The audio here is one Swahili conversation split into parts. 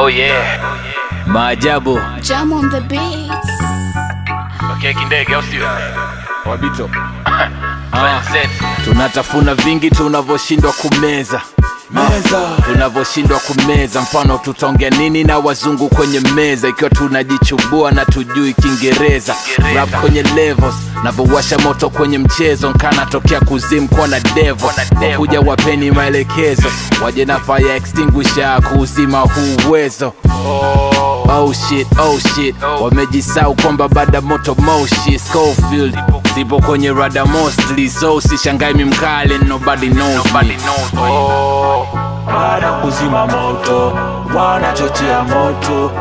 yeah. Maajabu Jam on the beats. Okay, kindege au sio? wabito Plan set. tunatafuna vingi tunavyoshindwa kumeza meza tunavyoshindwa kumeza mfano tutaongea nini na wazungu kwenye meza ikiwa tunajichubua na tujui kiingereza Kiingereza. rap kwenye levels navyowasha moto kwenye mchezo nkanatokea kuzimu kwa na devo Kwa na devil. wakuja wapeni maelekezo waje na fire extinguisher kuuzima huu uwezo Oh shit, oh shit wamejisau kwamba bada moto moshi Schofield zipo kwenye rada mostly so sishangai mimkali nobody knows Nobody me. knows me. baada kuzima moto wanachochea moto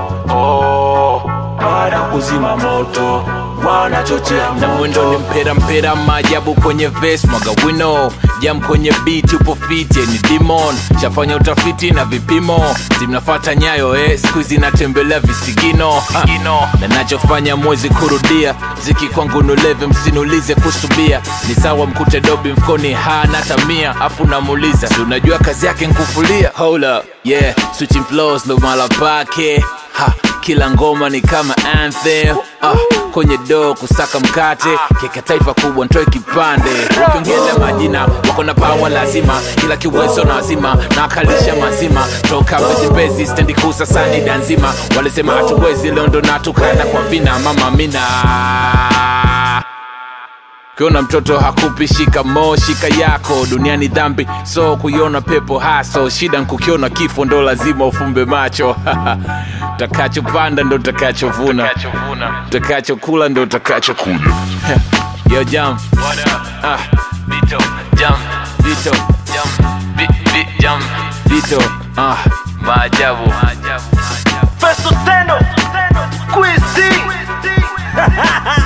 baada kuzima moto wanachochea na mwendo ni moto mpera mpera maajabu kwenye ves mwaga wino jam kwenye beat upo fit ni demon shafanya utafiti na vipimo zimnafata nyayo eh, siku hizi natembelea visigino ha. Visigino. na nachofanya mwezi kurudia ziki kwangu nuleve msinulize kusubia ni sawa mkute dobi mfukoni hana tamia afu namuuliza si unajua kazi yake nkufulia hold up yeah switching flows ndo mala pake ha kila ngoma ni kama anthem ah, kwenye doo kusaka mkate keka taifa kubwa ntoe kipande ukiongeza majina wako na pawa lazima kila kiwezo na wazima na akalisha mazima toka bezibezi stendi kusa sani danzima walisema hatuwezi leo ndo natukana kwa vina mama mina ukiona mtoto hakupi shikamo shika yako duniani dhambi so kuiona pepo haso shida nkukiona kifo ndo lazima ufumbe macho utakachopanda ndo utakachovuna Kachovuna. utakachokula ndo utakachokula yo jam What up? ah, Vito. Jam. vito Jam. Bi, bi, jam. vito ah. Maajabu. Maajabu. Festo Seno Quiz